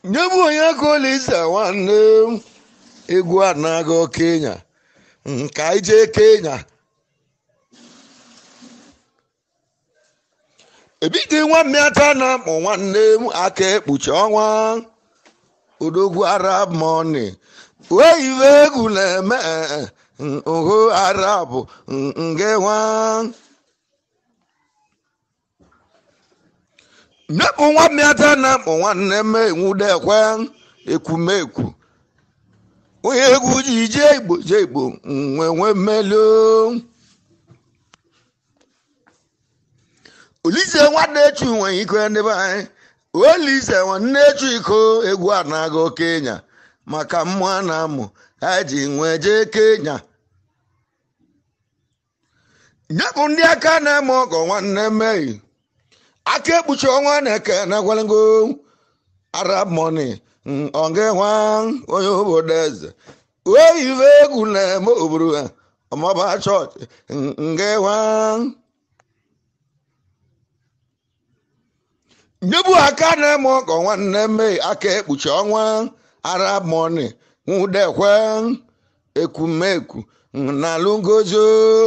nye bụ onye kolisa nwanne m egwu anago kenya nka ije kenya ebidi nwa mmịata na akpọ nwanne m aka ekpuchi ọnwa odogwu arab money wee iwe egwu na-eme oho arab nge nwa nyepụ nwa mmịata na akpọ nwanne m enwudekwe ekwumekwu onye egwu ji jee igbo jee igbo nwe nwe mmeli olise nwanne echu nwere iko ndị be anyị olise nwanne echu iko egwu a na-aga kenya maka mmụọ a na-amụ ha ji nwee jee kenya nyepụ ndị aka na-eme ọgọ nwanne mmehie aka ekpuchi ọnwa na-eke na gwalego arab money ọga nwa onye obodo eze oyive egwu na-eme obodo ha ọmọba chọọchị nge nwa nyebu aka na-eme ọkọ nwanne mmehie aka ekpuchi ọnwa arab money nwudekwe ekwumekwu na alụngozi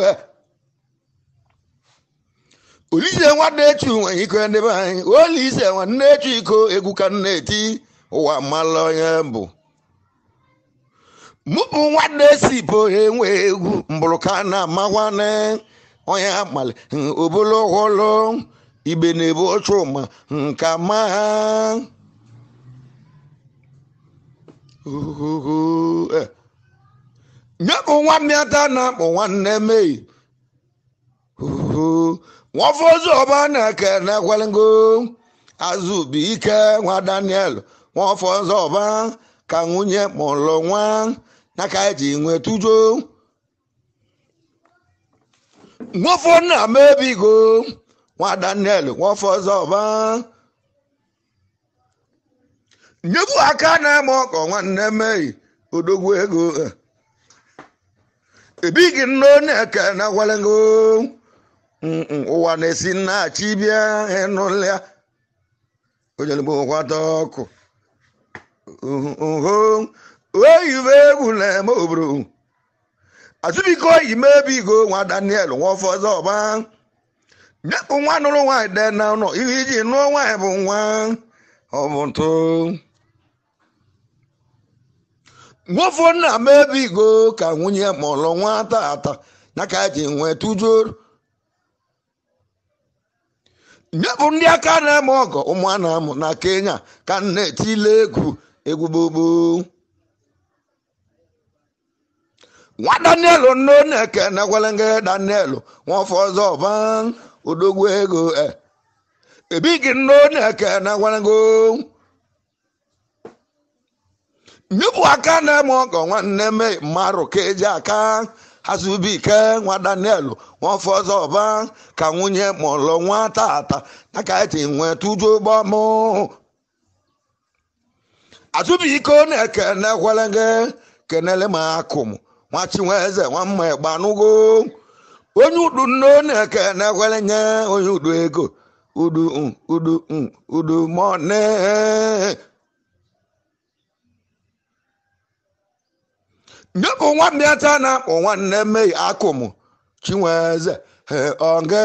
olise nwanne echu nwere iko ndị be anyị olise nwanne echu iko egwu ka nna eti ụwa mmalụ onye bụ mụpụ nwanne si bụ enwe egwu mbụrụ ka na amakwane onye amali obolo hụlụ ibe na-ebu ọchụma nka ma nyepụ nwa mmịata na-akpọ nwanne mei nwafozu ọba na-eke na-ekwelengo azụbi ike nwa daniel nwafozu ọba ka nwunye mụlụ nwa na ka eji nwetujo nwafọ nna m ebigo nwa daniel nwafozu ọba nyebu aka na-eme ọkọ nwanne mei odogwu ego ebighị nne na-eke na-ekwelengo ụwa na-esi nnachi bịa ịnụlịa ojelugbo kwata ọkụ oyive egwu na-eme obodo azụbiko yime ebigo nwa daniel nwafọzọ ọba nyepụ nwa nụrụ nwaanyị de na ụlọ ihe iji nụọ nwaanyị bụ nwa ọ bụ ntụ nwafọ nna m ebigo ka nwunye mụrụ nwa tata na ka eji nwee tujoro nyepụ ndị aka na-eme ọgọ ụmụ a na-amụ na kenya ka na-etile egwu egwu gbogbo nwa daniel nno na-eke na-egwelenge daniel nwafọ ọzọ ọba odogwu ego ebighị nno na-eke na-egwelenge nyepụ aka na-eme ọgọ nwanne me mmarụ ka eji aka azụbike nwa daniel nwafọ ọzọ ọba ka nwunye mụlụ nwa tata na ka eti nwee tuju gbamụ azụbike na-eke na-ekwelenge kenele ma akụm nwa chinweze nwa mma gbanugo onye udu nno na-eke na-ekwelenye onye udu ego udu udu udu mọne nyepụ nwa mmịata na-akpọ nwanne mmehie akụm chinweze oge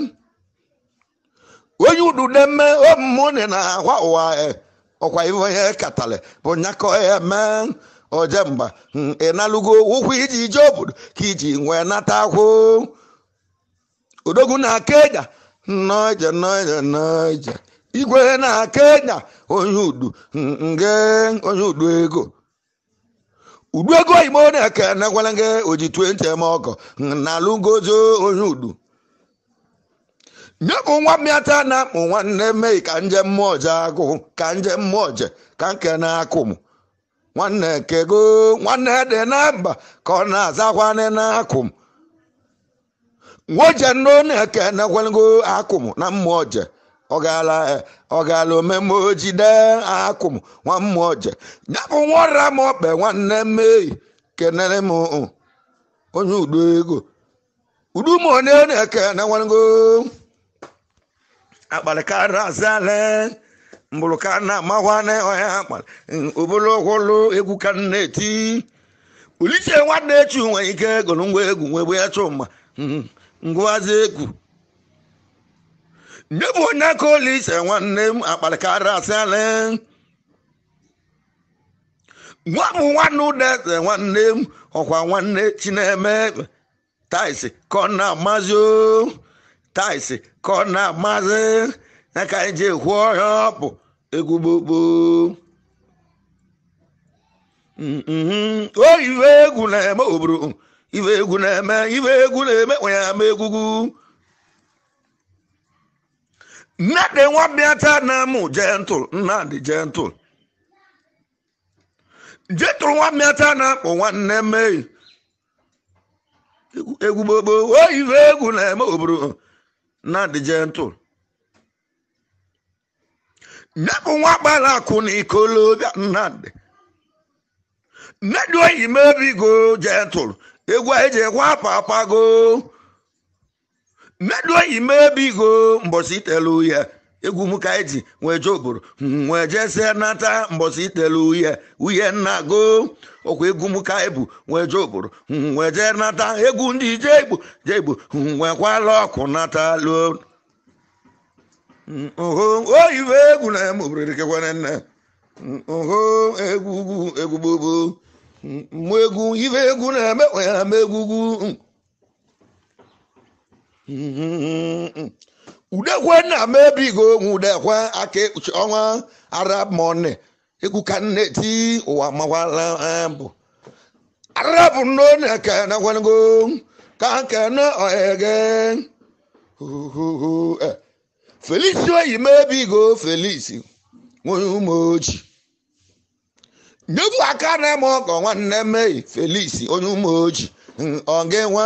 onye udude mme omumụnị na ahwa ụwa ọkwa ife onye katara bụ nyakọ ya mee oje mba ịnalụgo ụkwụ iji ije obodo ka iji nwee nata akwụ odogwu na kenya nnọje nnọje nnọje igwe na kenya onye udu nge onye udu ego udu ego oyibo na-eke na-egwelenge oji 20 eme ọkọ na alụgozo onye udu nyepụ nwa mmịata na-akpụ nwanne mmei ka nje mmụọ je agụ ka nje mmụọ je ka nke na-akụ m nwanne kego nwanne dị na mba ka ọ na-azakwane na-akụ m nwoje nno na-eke na-egwelenge akụ m na mmụọ je ọgala ọgala omeme ojide akụm nwa mmụọ je nyapụ nwara m ọkpe nwanne mmei kenere m onye udo ego udu m onye na-eke na nwango akpalikarị azale mbụrụ ka na amakwane ọya akpara obolo ọkwụlụ egwu ka m na-eti ulise nwanne echi nwere ike gụrụ ngwa egwu nwegbe ya chụma ngwazi egwu nye bụ onye aka olise nwanne m akparịkara asịala nwa bụ nwanne ụdeze nwanne m ọkwa nwanne chineme taisi ka ọ na-amazi o taisi ka ọ na-amazi ya ka anyị ji ekwu ọhịa ọ bụ egwu gbogbo o iwe egwu na-eme obodo iwe egwu na-eme iwe egwu na-eme onye ama egwugwu nnadị nwa bịata na mụ jentụl nnadị jentụl jentụl nwa bịata na akpọ nwanne mmehie egwu gbogbo o iwe egwu na-eme obodo nnadị jentụl nyepụ nwa gbara akụ na ikolobịa nnadị nnadị oyi mebigo jentụl egwu eji ekwe apapago nnadị oyi mebigo mbọsị itelu ya egwu m ka eji nwee je obodo nwee jesie nata mbọsị itelu uye uye nna go ọkwa egwu m ka ebu nwee je obodo nwee jee nata egwu ndị je igbo je igbo nwekwala ọkụ nata luo oho oyibo egwu na eme obodo dịkekwana nne oho egwu ugwu egwu gbogbo mmụ egwu ibe egwu na-eme onye ama egwugwu udekwe na mebigo onwe udekwe aka ekpuchi ọnwa arab mone egwu ka nne ti ụwa makwala bụ arab nnone ka na kwanago ka nke na oyege felix oyi mebigo felix nwere ụmụ oji nyebu aka na-eme ọkọ nwanne mmehie felix onye ụmụ oji ọ ga-enwe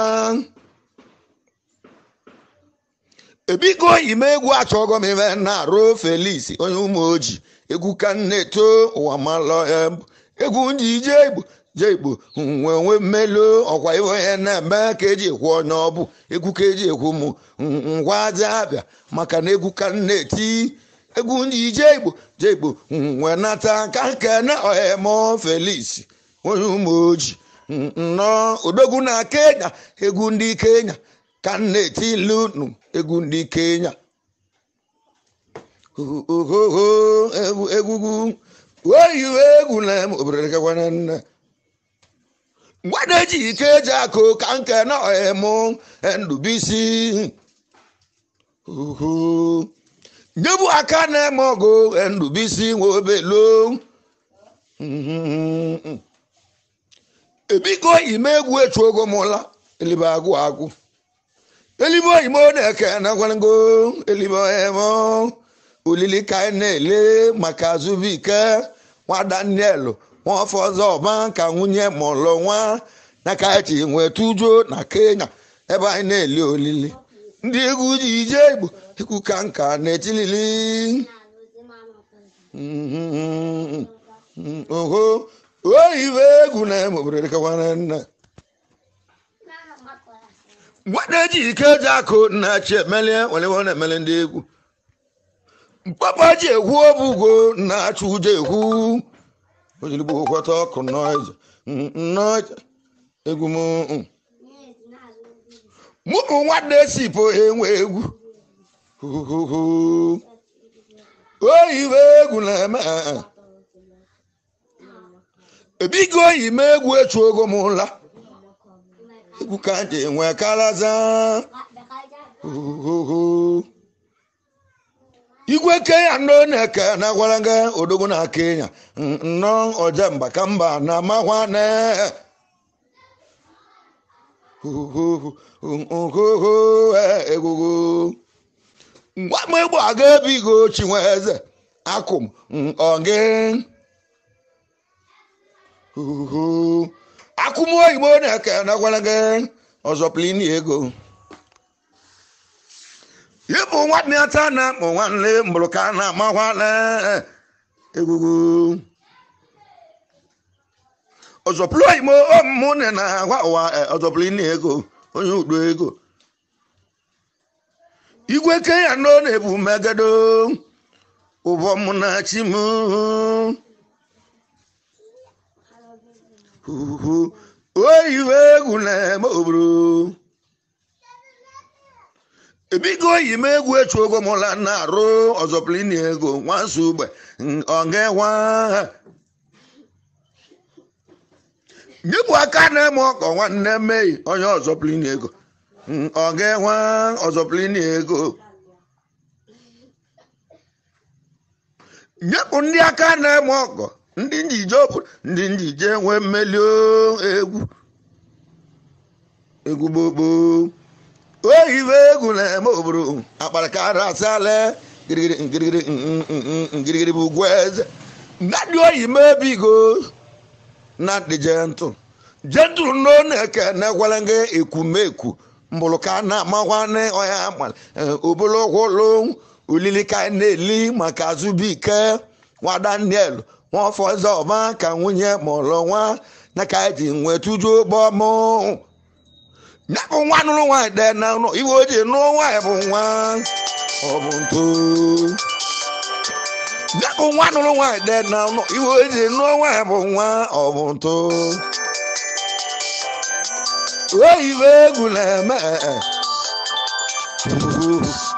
ebigo ime egwu achọgo m ime na-arụ felix onye ụmụ oji egwu ka na-eto ụwa malọ egwu ndị ije igbo je igbo nwee onwe mmelu ọkwa iwe onye na-eme ka eji ekwu onye ọ bụ egwu ka eji ekwu m ngwa aja abịa maka na egwu ka na-eti egwu ndị ije igbo je igbo nwee nata ka nke na ohemo felix onye ụmụ oji nnọọ odogwu na kenya egwu ndị kenya ka na-eti lunu egwu ndị kenya ohoho egwu egwugwu oyiwe egwu na obodo kekwana nne mgbada eji ike eji akụ ka nke na ohemo ndubisi nyebu aka na-eme ọgụ ndubisi nwe obelo ebigo ime egwu echu ogo mụla elibe agụ agụ elibe oyimo na-eke nakwanago elibe emo olili ka anyị na-ele maka azụbike nwa daniel nwaafọ ọzọ ọba ka nwunye mụlụ nwa na ka echi nwee tujuo na kenya ebe anyị na-eli olili ndị egwu ji ije igbo egwu ka nka na-etilili oho oyibe egwu na-eme obodo dịkakwana nne nwada eji ike eji akụ na-achị emelie welewe na-emele ndị egwu mpapa ji ekwu obugo na-achụ ụjọ ekwu ojirigbo kwata ọkụ nọịja nọịja egwu m mụ bụ nwanne esipụ enwe egwu oyibe egwu na-eme ebigo oyi m egwu echu ogo m ụla egwu ka ji enwe kalaza igwe kenya ndo na-eke na gwaraga odogwu na kenya nnọọ ọja mba ka mba na amakwane egwugo ngwa m egbo aga ebigo chinwe eze akụm ọgị akụm oyibo na-eke na gwaraga ọzọ plini ego ịbụ nwanne ya taa na akpọ nwanne mbụrụ ka a na-amakwana egwugwu ọzọpụrụ oyimo ọmụmụ na na agwa ụwa ọzọpụrụ ịna ego onye udo ego igwe kenya no na-ebu megedo ụbọ mụ na chi m Uhu. oyiwe egwu na-eme obodo ebigo oyi m egwu echu ogo mụla na-arụ ọzọplini ego nwansu ugbe ọngewa nyepụ aka na-eme ọkọ nwanne mmei onye ọzọplini ego ọngewa ọzọplini ego nyepụ ndị aka na-eme ọkọ ndị njije obodo ndị njije nwee mmeli o, egwu egwu gbogbo oyibo egwu na-eme obodo akparakara asale girigiri ngirigiri mm, mm, mm, ngirigiri bụ ugwu eze nnadị oyi mebigo nnadị jentụ jentụ no na-eke na-egwele gị ekwumeku mbụrụ ka a na-amakwane ọya amal obologwolo olili ka na-eli maka azụbike nwa daniel nwafọ eze ọma ka nwunye mụrụ nwa na ka eji nwetuju gbọmụ nyabụ nwa nụrụ nwaanyị dị na ụlọ iwe o ji nụọ nwaanyị bụ nwa ọ bụ nto nyabụ nwa nụrụ nwaanyị dị na ụlọ iwe o ji nụọ nwaanyị bụ nwa ọ bụ nto oyibo egwu na-eme